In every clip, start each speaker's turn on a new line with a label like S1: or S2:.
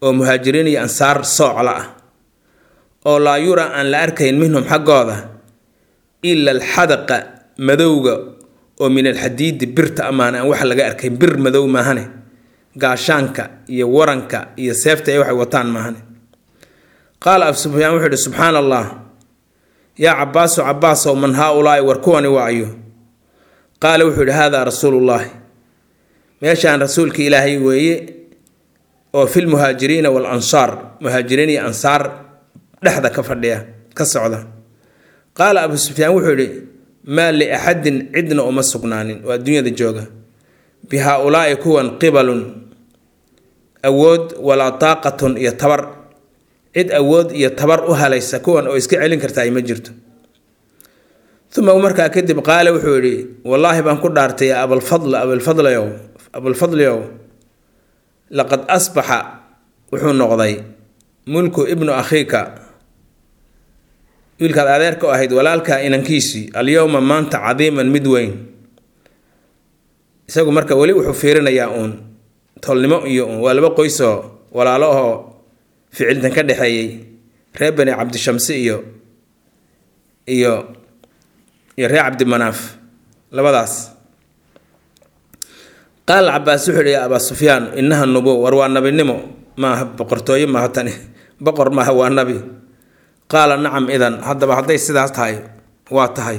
S1: oo muhaajiriin iyo ansaar soocla ah oo laa yura aan la arkayn minhum xaggooda ila alxadaqa madowga oo min alxadiidi birta amaan aan wax laga arkayn bir madow maahane gaashaanka iyo waranka iyo seefta ay waxay wataan maahane qaala abu sufyaan wuxuu yihi subxaana allah yaa cabaasu cabaasow man haa-ulaa'i war kuwani waayo qaala wuxuu yihi haadaa rasuulullaahi meeshaan rasuulka ilaahay weeye oo fil muhaajiriina wal ansaar muhaajiriin iyo ansaar dhexda ka fadhiya ka socda qaala abu sufyaan wuxuu yihi maa liaxadin cidna uma sugnaanin oo adduunyada jooga bi haa-ulaa'i kuwan qibalun awood walaa taaqatun iyo tabar cid awood iyo tabar u halaysa kuwan oo iska celin karta ay ma jirto uma markaa kadib qaale wuxuu yidhi wallaahi baan ku dhaartay ya abalfadl abalfadlyow abalfadliow laqad asbaxa wuxuu noqday mulku ibnu akhiika wiilkaad adeerka u ahayd walaalkaa inankiisii alyowma maanta cadiiman mid weyn isagu marka weli wuxuu fiirinayaa uun tolnimo iyo uun waa laba qoysoo walaalo ahoo ficiltan ka dhexeeyey reer bani cabdishamsi iyo iyo iyo reer cabdimanaaf labadaas qaal cabaas wuxuu yihi yaa abaa sufyaan inaha nubuw war waa nabinimo maaha boqortooyo maaha tani boqor maaha waa nabi qaala nacam idan haddaba hadday sidaas tahay waa tahay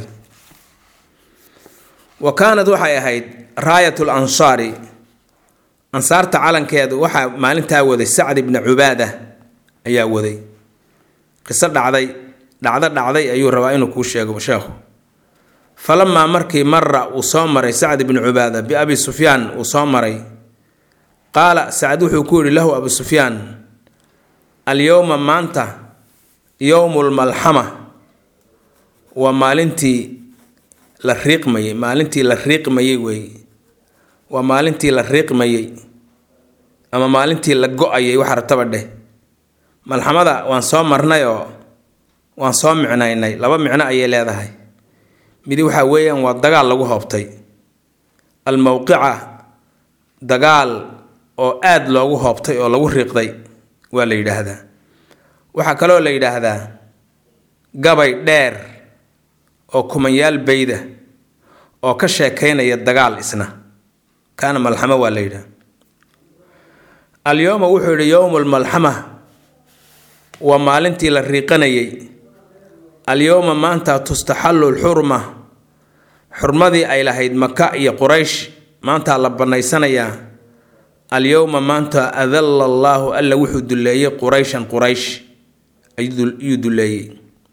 S1: wa kaanad waxay ahayd raayatu lansaari ansaarta calankeedu waxaa maalintaa waday sacd ibni cubaada ayaa waday qiso dhacday dhacdo dhacday ayuu rabaa inuu kuu sheego sheekhu falamaa markii mara uu soo maray sacd ibni cubaada biabi sufyaan uu soo maray qaala sacd wuxuu ku yidhi lahu abu sufyaan alyowma maanta yowmu lmalxama waa maalintii la riiqmayey maalintii la riiqmayey weeye waa maalintii la riiqmayey ama maalintii la go-ayay waxa rataba dheh malxamada waan soo marnay oo waan soo micnaynay laba micno ayay leedahay midi waxaa weeyaan waa dagaal lagu hoobtay almowqica dagaal oo aada loogu hoobtay oo lagu riiqday waa la yidhaahdaa waxaa kaloo la yidhaahdaa gabay dheer oo kumanyaal beyda oo ka sheekaynaya dagaal isna kaana malxamo waa la yidhaha alyowma wuxuu yidhi yowmu lmalxama waa maalintii la riiqanayay alyowma maanta tustaxallu lxurma xurmadii ay lahayd maka iyo quraysh maantaa la bannaysanayaa alyowma maanta adalla allaahu alla wuxuu duleeyey qurayshan quraysh ayuu duleeyey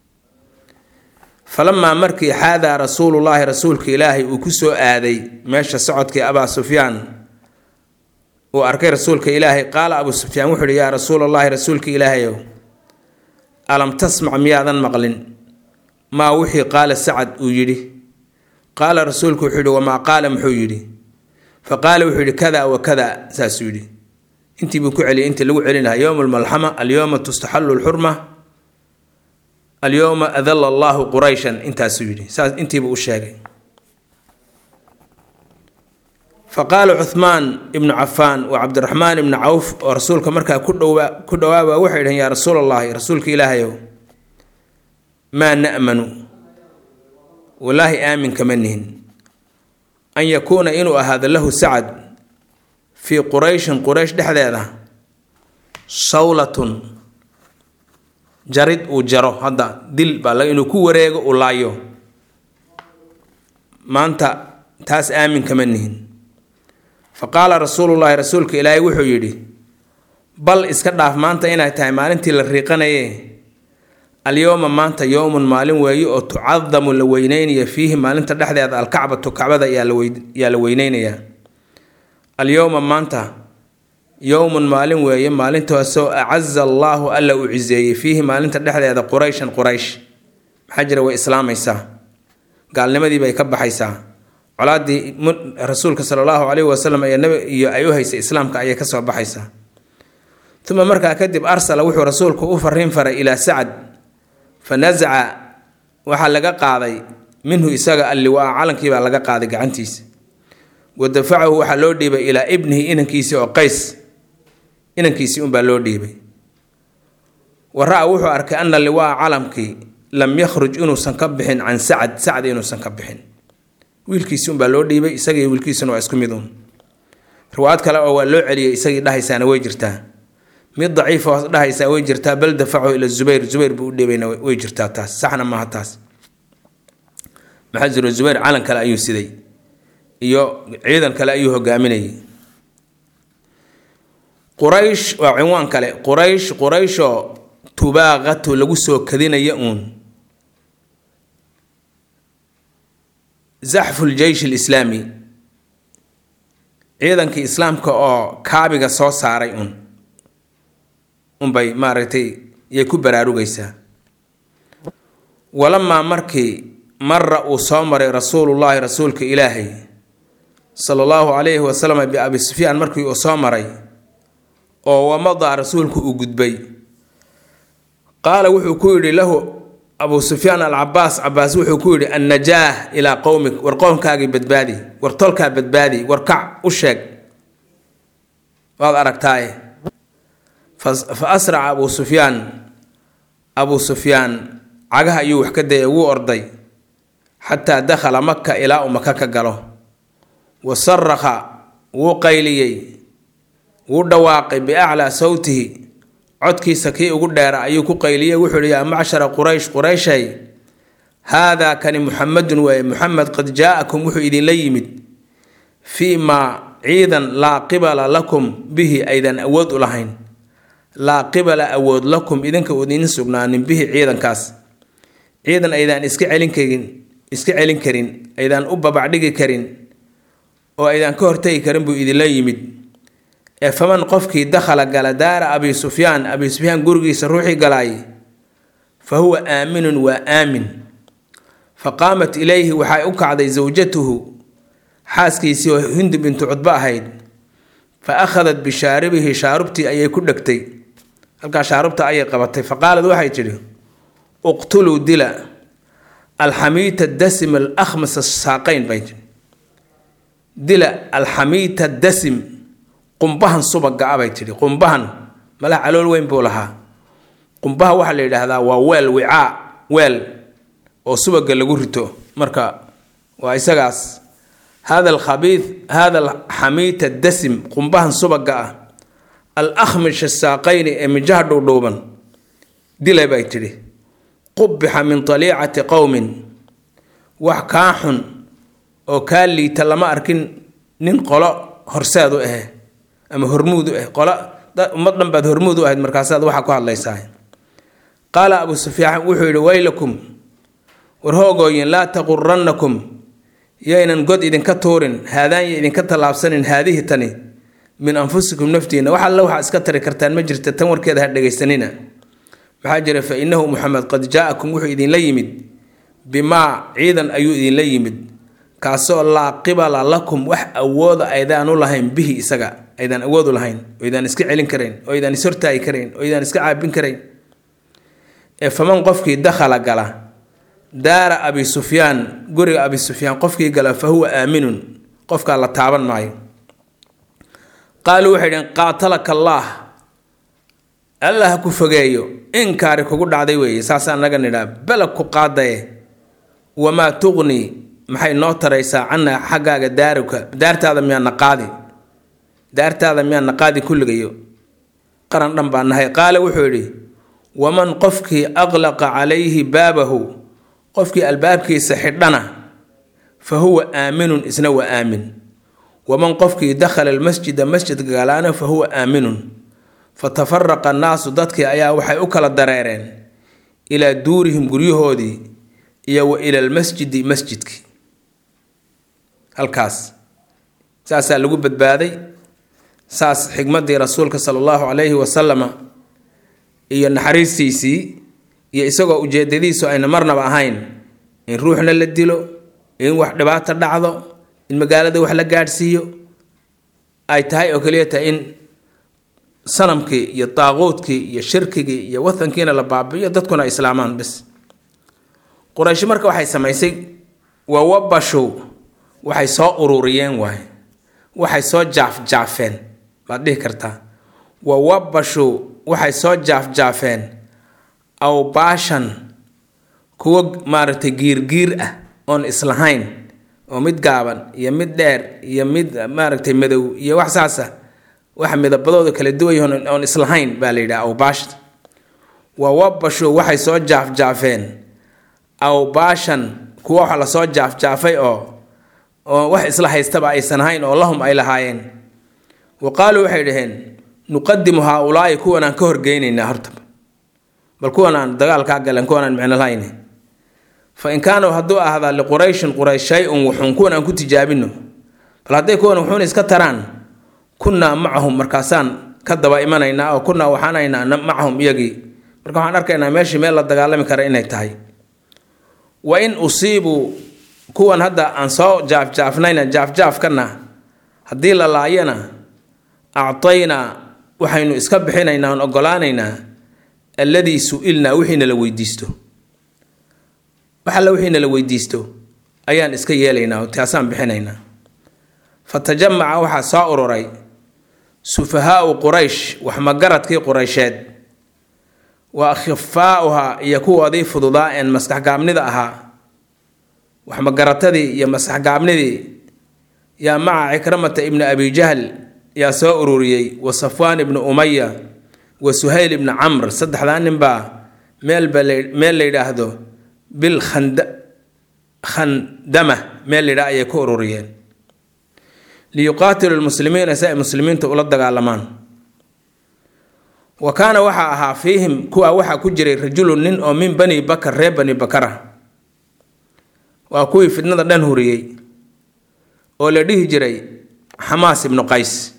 S1: falamaa markii xaadaa rasuulullaahi rasuulka ilaahay uu ku soo aaday meesha socodkii abaa sufyaan uu arkay rasuulka ilaahay qaala abuu sufyaan wuxuu ihi yaa rasuulallaahi rasuulka ilaahayow alam tasmac miyaadan maqlin maa wixii qaala sacad uu yidhi qaala rasuulku wuxuu yidhi wamaa qaala muxuu yidhi fa qaala wuxuu yidhi kada wa kada saasuu yidhi intii buu ku celiyay intii lagu celinaha yowma almalxama alyowma tustaxallu lxurma alyowma adalla allaahu qurayshan intaasuu yidhi saas intiibuu u sheegay fa qaala cuhmaan ibnu cafaan wa cabdiraxmaan ibnu cawf oo rasuulka markaa ku dhowaa ku dhowaaba waxay dhaheen yaa rasuul allahi rasuulka ilaahayow maa na'manu wallaahi aamin kama nihin an yakuuna inuu ahaado lahu sacad fii qurayshin quraysh dhexdeeda sawlatun jarid uu jaro hadda dil baa la inuu ku wareego uu laayo maanta taas aamin kama nihin fa qaala rasuulullaahi rasuulka ilaahay wuxuu yidhi bal iska dhaaf maanta inay tahay maalintii la riiqanaye alyowma maanta yowmun maalin weeye oo tucadamu la weyneynaya fiihi maalinta dhexdeeda alkacbatu kacbada yaa la weyneynayaa alyowma maanta yowmun maalin weeye maalintaasoo acaza allaahu alla uu ciseeyey fiihi maalinta dhexdeeda qurayshan quraysh maxaa jira way islaamaysaa gaalnimadii bay ka baxaysaa colaadii rasuulka sala allahu caleyhi wasalam iyo ay u haysay islaamka ayay kasoo baxaysaa uma markaa kadib arsala wuxuu rasuulku u fariin faray ilaa sacad fa nasaca waxaa laga qaaday minhu isaga alliwaa calankii baa laga qaaday gacantiisa wa dafacahu waxaa loo dhiibay ilaa ibnihi inankiisii oo qays inankiisii unbaa loo dhiibay wa ra-a wuxuu arkay ana liwaa calamkii lam yakhruj inuusan ka bixin can sacad sacd inuusan ka bixin wiilkiisi unbaa loo dhiibay isagii wiilkiisuna waa isku mid uun riwaayad kale oo waa loo celiyay isagii dhahaysaana way jirtaa mid daciifa oo dhahaysaa way jirtaa bal dafacu ila zubayr zubayr buu u dhiibayna way jirtaa taas saxna maaha taas maxaa jiro zubayr calan kale ayuu siday iyo ciidan kale ayuu hogaaminayay quraysh waa cinwaan kale quraysh qurayshoo tubaaqatu lagu soo kadinaya uun zaxfu ljeysh alislaami ciidankii islaamka oo kaabiga soo saaray un unbay maaragtay yay ku baraarugaysaa walamaa markii mara uu soo maray rasuulullaahi rasuulka ilaahay sala allahu calayhi wasalam biabi sufyaan markii uu soo maray oo wamadaa rasuulku uu gudbay qaala wuxuu ku yidhi lahu abu sufyaan alcabaas cabaas wuxuu ku yidhi annajaah ilaa qowmik war qoomkaagii badbaadi war tolkaa badbaadi war kac u sheeg waad aragtaaye fa asraca abuu sufyaan abuu sufyaan cagaha ayuu wax ka dayay wuu orday xataa dakhala maka ilaa uu maka ka galo wa sarakha wuu qayliyey wuu dhawaaqay biaclaa sawtihi codkiisa kii ugu dheera ayuu ku qayliyey wuxuu ihi yaa macshara quraysh qurayshay haadaa kani muxamedun waaye muxamed qad jaa-akum wuxuu idinla yimid fii maa ciidan laa qibala lakum bihi aydan awood u lahayn laa qibala awood lakum idinka idin sugnaanin bihi ciidankaas ciidan aydaan iska celin karin iska celin karin aydaan u babacdhigi karin oo aydaan ka hortegi karin buu idinla yimid ee faman qofkii dakhala gala daara abi sufyaan abi sufyaan gurigiisa ruuxii galaay fa huwa aaminun waa aamin fa qaamat ilayhi waxay u kacday sawjatuhu xaaskiisii oo hindi bintu cudbo ahayd fa akhadat bishaaribihi shaarubtii ayay ku dhegtay halkaa shaarubta ayay qabatay fa qaalad waxay tidhi uqtuluu dila alxamiita dasim alakhmas saaqayn bay tii dila alxamiita dasim qumbahan subaga a bay tidhi qumbahan malaha calool weyn buu lahaa qumbaha waxaa la yidhaahdaa waa weel wicaa weel oo subaga lagu rito marka waa isagaas hada alkhabiid hada alxamiita dasim qumbahan subaga ah al akhmish saaqayni ee mijaha dhuudhuuban dilay bay tidhi qubixa min taliicati qowmin wax kaa xun oo kaa liita lama arkin nin qolo horseed u ahe ama hormuud u ah qolo ummad dhan baad hormuud u ahayd markaasaad waxaa ku hadlaysaa qaala abu sufyaan wuxuu yidhi waylakum war hoogooyin laa taqurannakum yaynan god idinka tuurin haadaan ya idinka tallaabsanin haadihi tani min anfusikum naftiina wax alle waxaa iska tari kartaan ma jirta tan warkeeda ha dhegaysanina maxaa jira fa innahu muxamed qad jaa-akum wuxuu idinla yimid bimaa ciidan ayuu idinla yimid kaasoo laa qibala lakum wax awooda aydaan u lahayn bihi isaga aydaan awoodu lahayn oo aydaan iska celin karayn oo aydaan ishortaagi karayn oo aydaan iska caabin karayn ee faman qofkii dakhala gala daara abi sufyaan guriga abi sufyaan qofkii gala fa huwa aaminun qofkaa la taaban maayo qaaluu waxay dhaheen qaatalaka allaah allah ku fogeeyo inkaari kugu dhacday weeye saasaa naga nidhaa belag ku qaadaye wamaa tuqni maxay noo taraysaa cana xaggaaga daaruka daartaada miyaa naqaadi daartaada miyaa naqaadi kulligayo qaran dhan baa nahay qaale wuxuu yidhi waman qofkii aqlaqa calayhi baabahu qofkii albaabkiisa xidhana fa huwa aaminun isna waa aamin waman qofkii dakhala almasjida masjidka galaana fa huwa aaminun fatafaraqa annaasu dadkii ayaa waxay u kala dareereen ilaa duurihim guryahoodii iyo wa ila almasjidi masjidkii halkaas saasaa lagu badbaaday saas xigmadii rasuulka sala allahu calayhi wasalama iyo naxariistiisii iyo isagoo ujeedadiisu ayna marnaba ahayn in ruuxna la dilo in wax dhibaato dhacdo in magaalada wax la gaadhsiiyo ay tahay oo keliya tahay in sanamkii iyo daaquudkii iyo shirkigii iyo watankiina la baabi'iyo dadkuna ay islaamaan bis quraysh marka waxay samaysay wawabashow waxay soo ururiyeen waay waxay soo jaafjaafeen baad dhihi kartaa wawabashow waxay soo jaafjaafeen aw baashan kuwo maaragtay giirgiir ah oon islahayn oo mid gaaban iyo mid dheer iyo mid maaragtay madow iyo wax saasa waxa midabadooda kala duwan oon islahayn baa la yidhaha awbaashta wa wabashu waxay soo jaafjaafeen awbaashan kuwa waxa lasoo jaafjaafay oo oo wax isla haystaba aysan ahayn oo lahum ay lahaayeen wa qaaluu waxay dhaheen nuqadimu haa-ulaa'i kuwan aan ka horgeynaynaa horta bal kuwan aan dagaalkaa galan kuwan aan micno lahayn fa in kaanuu hadduu ahdaa liqurayshin quraysh shay-un wuxuun kuwan aan ku tijaabino bal hadday kuwan wuxuun iska taraan kunnaa macahum markaasaan ka daba imanaynaa oo kunnaa waxaanaynaa macahum iyagii marka waxaan arkaynaa meeshii meel la dagaalami kara inay tahay wa in usiibuu kuwan hadda aan soo jaafjaafnayna jaafjaafkana haddii la laayana actaynaa waxaynu iska bixinaynaa oon ogolaanaynaa alladii su-ilnaa wixiina la weydiisto wax alla wixiina la weydiisto ayaan iska yeelaynaa taasaan bixinaynaa fa tajamaca waxaa soo ururay sufahaau quraysh waxmagaradkii quraysheed wa akhifaauhaa iyo kuwoodii fududaa een maskaxgaabnida ahaa waxmagaratadii iyo maskaxgaabnidii yaa maca cikramata ibni abi jahl yaa soo ururiyey wa safwaan ibni umaya wa suhayl ibni camr saddexdaa ninbaa meelba meel la yidhaahdo bil khandama meel la yidhaha ayay ku ururiyeen liyuqaatilu lmuslimiina si ay muslimiinta ula dagaalamaan wa kaana waxaa ahaa fiihim kuwaa waxaa ku jiray rajulun nin oo min bani bakar reer bani bakara waa kuwii fidnada dhan huriyey oo la dhihi jiray xamaas ibnu qays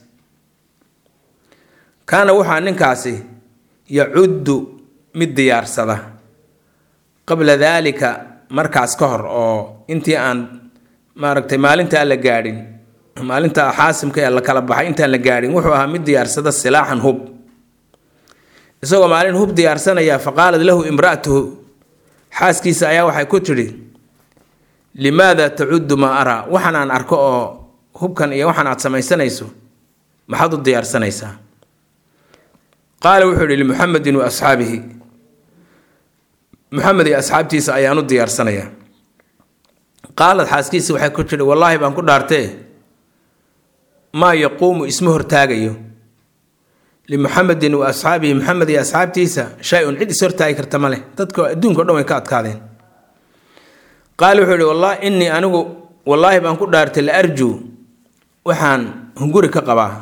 S1: kaana waxaa ninkaasi yacuddu mid diyaarsada qabla daalika markaas ka hor oo intii aan maaragtay maalintaa la gaadhin maalinta xaasimka ee la kala baxay intaan la gaadhin wuxuu ahaa mid diyaarsada silaaxan hub isagoo maalin hub diyaarsanaya fa qaalad lahu imra'atuhu xaaskiisa ayaa waxay ku tidhi limaada tacuddu maa araa waxaan aan arko oo hubkan iyo waxaan aad samaysanayso maxaad u diyaarsanaysaa qaala wuxuu yihi limuxamedin wa asxaabihi muxamed iyo asxaabtiisa ayaan u diyaarsanayaa qaalad xaaskiisa waxay ku tidhi wallaahi baan ku dhaartee maa yaquumu isma hortaagayo limuxamedin wa asxaabihi maxamed iyo asxaabtiisa shay-un cid is hortaagi karta ma leh dadka adduunka o dhan way ka adkaadeen qaala wuxuu yihi wallahi innii anigu wallaahi baan ku dhaartay la arjuu waxaan hunguri ka qabaa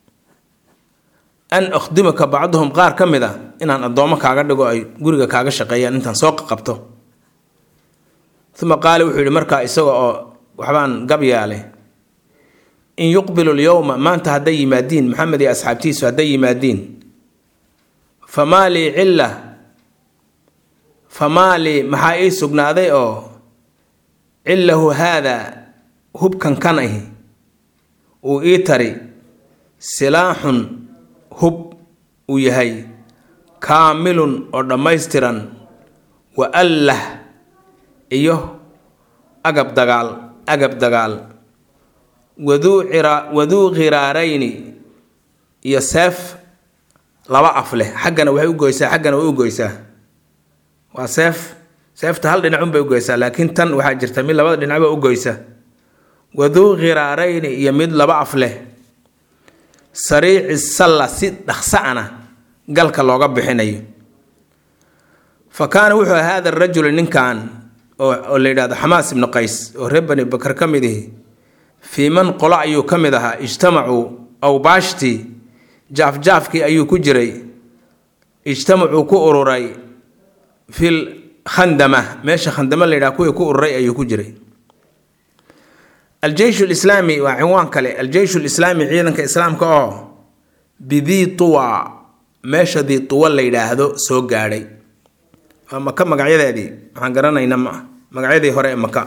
S1: an akhdimaka bacduhum qaar ka mid a inaan addoommo kaaga dhigo ay guriga kaaga shaqeeyaan intaan soo qabto uma qaala wuxuu yihi markaa isaga oo waxbaan gabyaale in yuqbilu lyowma maanta hadday yimaadiin maxamed iyo asxaabtiisu hadday yimaadiin famaa lii cilla famaa lii maxaa ii sugnaaday oo cillahu haadaa hubkan kan ahi uu ii tari silaaxun hub uu yahay kaamilun oo dhammaystiran wa allah iyo agab dagaal agab dagaal waduu cira waduu khiraarayni iyo seef laba af leh xaggana waxay u goysaa xaggana way u goysaa waa seef seefta hal dhinacun bay u goysaa laakiin tan waxaa jirta mid labada dhinacba u goysa waduu khiraarayni iyo mid laba af leh sariici salla si dhaqsa-ana galka looga bixinayo fa kaana wuxuu haada rajulu ninkan oo la yidhahdo xamaas ibnu qays oo reer bani bakar ka mid ihi fii man qolo ayuu ka mid ahaa ijtamacuu awbaashtii jaafjaafkii ayuu ku jiray ijtamacuu ku ururay fil khandama meesha khandama la yidhaha kuwii ku ururay ayuu ku jiray aljeysh lislaami waa cinwaan kale aljeysh lislaami ciidanka islaamka oo bidii tuwa meesha dii tuwa la yidhaahdo soo gaadhay waa maka magacyadeedii waxaan garanayna ma magacyadii hore ee maka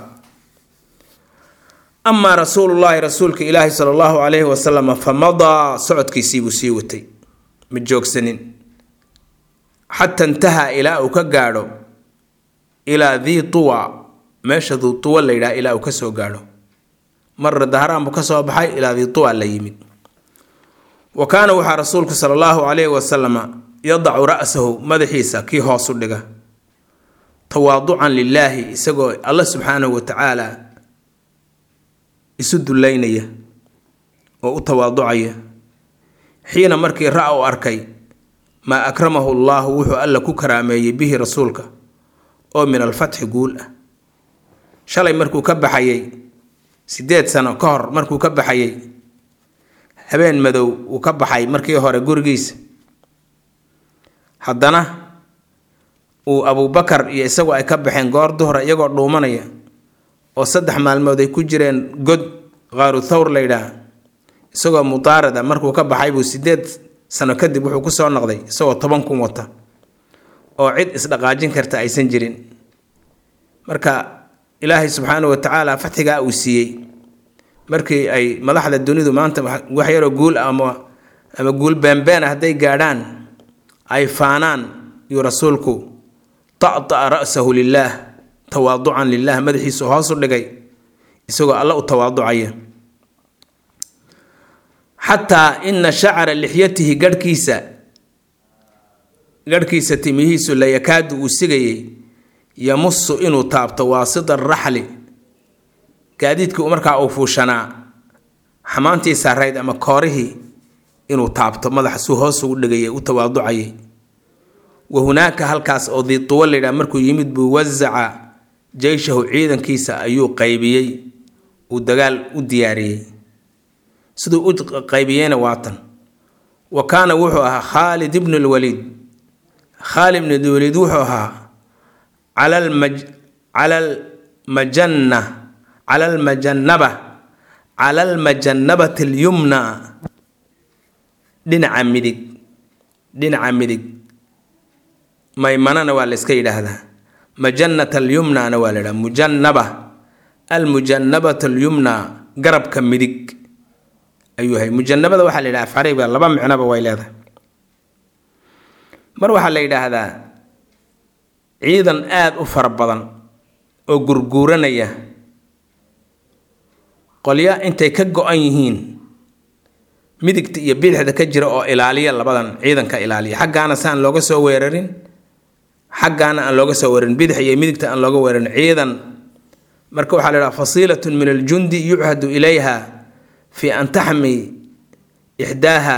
S1: amaa rasuulullaahi rasuulka ilaahi sala allahu calayhi wasalam fa madaa socodkiisiibuu sii watay ma joogsanin xata intahaa ilaa uu ka gaadho ilaa dii tuwa meesha dii tuwa la yidhaha ilaa uu ka soo gaadho marra daharaan buu ka soo baxay ilaa dii tuwa la yimid wa kaana waxaa rasuulku sala allahu calayhi wasalama yadacu ra'sahu madaxiisa kii hoosu dhiga tawaaducan lilaahi isagoo alla subxaanahu wa tacaala isu dullaynaya oo u tawaaducaya xiina markii ra-a u arkay maa akramahu allaahu wuxuu alla ku karaameeyey bihi rasuulka oo min alfatxi guul ah shalay markuu ka baxayay siddeed sano ka hor markuu ka baxayay habeen madow uu ka baxay markii hore gurigiisa haddana uu abuubakar iyo isagu ay ka baxeen goor duhra iyagoo dhuumanaya oo saddex maalmood ay ku jireen god qaaru thawr la yidhaah isagoo mudaarada markuu ka baxay buu siddeed sano kadib wuxuu kusoo noqday isagoo toban kun wata oo cid isdhaqaajin karta aysan jirin marka ilaahay subxaana wa tacaala fatxigaa uu siiyey markii ay madaxda dunidu maanta wax yaroo guul ama ama guul beenbeena hadday gaadhaan ay faanaan yuu rasuulku ta'ta'a ra'sahu lilaah tawaaducan lilah madaxiisu hoosu dhigay isagoo alla u tawaaducaya xataa ina shacra lixyatihi garhkiisa garhkiisa timihiisu la yakaadu uu sigayay yamusu inuu taabto waasida raxli gaadiidkii markaa uu fuushanaa xamaantii saarayd ama koorihii inuu taabto madaxasuu hoos ugu dhigayay u tawaaducayay wa hunaaka halkaas oo diituwa laydhaha markuu yimid buu wasaca jeyshahu ciidankiisa ayuu qaybiyey uu dagaal u diyaariyey siduu u qaybiyeyna waatan wa kaana wuxuu ahaa khaalid ibnu lwaliid khaalid ibnu lwaliid wuxuu ahaa cala almajanna cala almajannaba cala almajannabati alyumna dhinaca midig dhinaca midig maymanana waa la iska yidhaahdaa majannat alyumnana waa la yidhaha mujannaba almujannabat alyumna garabka midig ayuu yahay mujanabada waxaa la yidhaha afcariga laba micnoba way leedahay mar waxaa la yidhaahdaa ciidan aada u fara badan oo gurguuranaya qolyo intay ka go-an yihiin midigta iyo bidixda ka jira oo ilaaliya labadan ciidanka ilaaliya xaggaana si aan looga soo weerarin xaggaana aan looga soo weerarin bidix iyo midigta aan looga weerarin ciidan marka waxaa la yidhaha fasiilatun min aljundi yuchadu ilayha fi an taxmi ixdaaha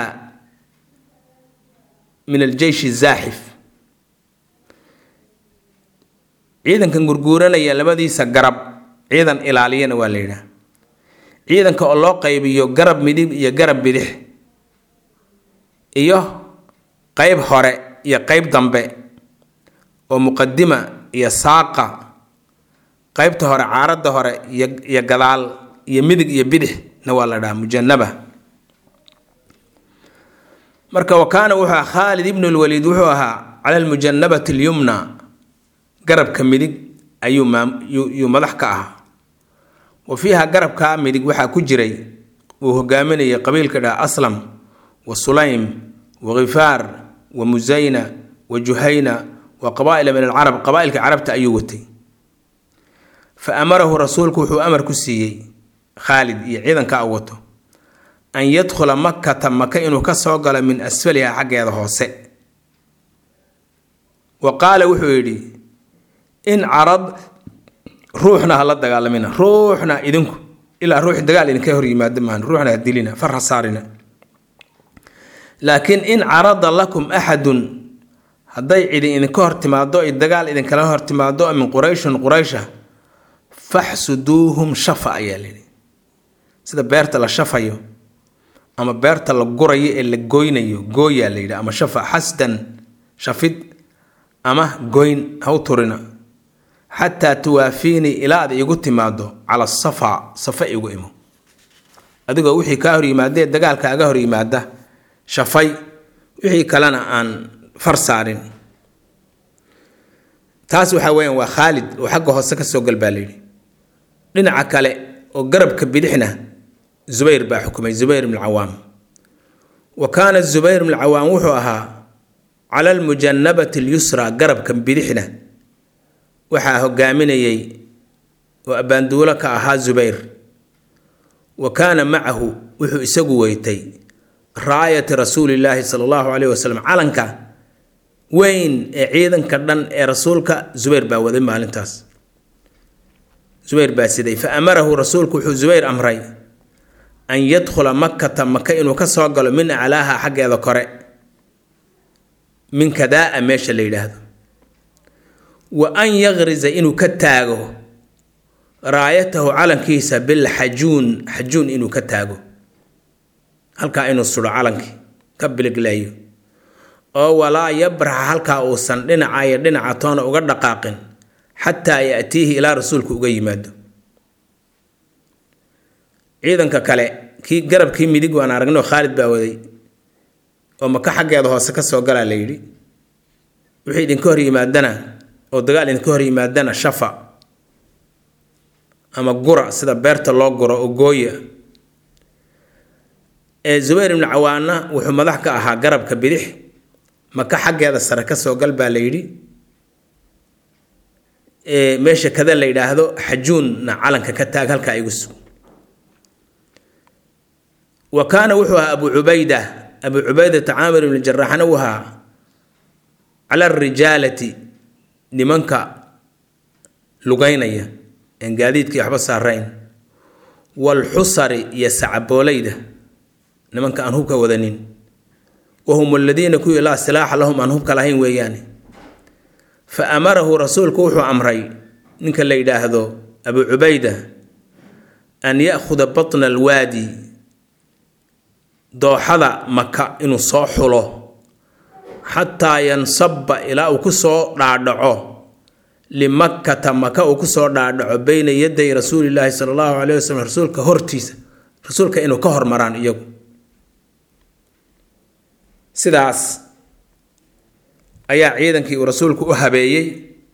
S1: min aljeyshi zaaxif ciidankan gurguuranaya labadiisa garab ciidan ilaaliyana waa la yidhaha ciidanka oo loo qaybiyo garab midig iyo garab bidix iyo qeyb hore iyo qeyb dambe oo muqadima iyo saaqa qeybta hore caaradda hore iyo iyo gadaal iyo midig iyo bidix na waa la dhaha mujanaba marka wa kaana wuxuu ahaa khaalid ibnu lwaliid wuxuu ahaa cala almujanabati alyumna garabka midig ayuu yuu madax ka ahaa wa fiiha garabkaa midig waxaa ku jiray uu hogaaminayay qabiilka dhaha aslam wa sulaym wa khifaar wa musayna wa juhayna wa qabaa'ila min alcarab qabaailka carabta ayuu watay fa amarahu rasuulku wuxuu amar ku siiyey khaalid iyo ciidanka u wato an yadkhula makata maka inuu ka soo galo min asfaliha xaggeeda hoose wa qaala wuxuu yidhi in carad ruuxna ha la dagaalamina ruuxna idinku ilaa ruux dagaal idinka hor yimaado maan ruuxna ha dilina far ha saarina laakiin in carada lakum axadun hadday cidi idinka hor timaado ay dagaal idinkala hor timaado min qurayshun quraysha faxsuduuhum shafa ayaa layidhi sida beerta la shafayo ama beerta la gurayo ee la goynayo gooyaa la yidhi ama shafa xasdan shafid ama goyn haw turina xataa tuwaafiinii ilaa ad igu timaado cala safa safa igu imo adigoo wixii kaa hor yimaadee dagaalkaaga hor yimaada shafay wixii kalena aan far saarin taas waxaa weyaan waa khaalid oo xagga hoose kasoo gal baa layidhi dhinaca kale oo garabka bidixna zubayr baa xukumay zubayr ibn cawaam wa kaana zubayr ibn cawaam wuxuu ahaa cala almujanabati alyusra garabka bidixna waxaa hogaaminayay oo abbaanduulo ka ahaa zubayr wa kaana macahu wuxuu isagu weytay raayati rasuulillaahi sala allahu caleyhi wasalam calanka weyn ee ciidanka dhan ee rasuulka zubayr baa waday maalintaas zubayr baa siday fa amarahu rasuulku wuxuu zubayr amray an yadkhula makata maka inuu ka soo galo min aclaaha xaggeeda kore min kadaa meesha la yidhaahdo wa an yaqriza inuu ka taago raayatahu calankiisa bilxajuun xajuun inuu ka taago halkaa inuu sudho calankii ka biligleeyo oo walaa yabraxa halkaa uusan dhinaca iyo dhinaca toona uga dhaqaaqin xataa yaatiihi ilaa rasuulku uga yimaado ciidanka kale kii garabkii midig waan aragnay oo khaalid baa waday oo maka xaggeeda hoose ka soo galaa la yidhi wixii idinka hor yimaadana oo dagaal idinka hor yimaadana shafa ama gura sida beerta loo guro oo gooya ee zubayr ibnu cawaanna wuxuu madax ka ahaa garabka bidix maka xaggeeda sare ka soo gal baa la yidhi meesha kada la yidhaahdo xajuunna calanka ka taag halkaa igu sug wa kaana wuxuu ahaa abu cubayda abu cubaydata caamir ibni jaraaxna uu ahaa cala arijaalati nimanka lugaynaya een gaadiidkii waxba saarayn waalxusari iyo sacaboolayda nimanka aan hubka wadanin wahum aladiina kuwii laa silaaxa lahum aan hubka lahayn weeyaane fa amarahu rasuulku wuxuu amray ninka la yidhaahdo abu cubayda an ya'khuda batna alwaadi dooxada maka inuu soo xulo xataa yansaba ilaa uu kusoo dhaadhaco limakkata maka uu kusoo dhaadhaco beyna yaday rasuulilaahi sala allahu caleyh wasalam rasuulka hortiisa rasuulka inuu ka hormaraan iyagu sidaas ayaa ciidankii uu rasuulku u habeeyey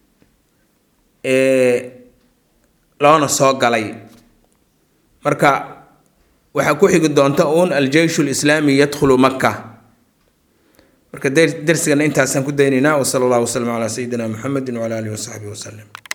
S1: ee loona soo galay marka waxaa ku xigi doonta uun aljeyshu lislaami yadkhulu makka marka dersigana intaasaan ku daynaynaa wasala allahu wasalam calaa sayidina muxamedi wcala alihi wasaxbihi wasalem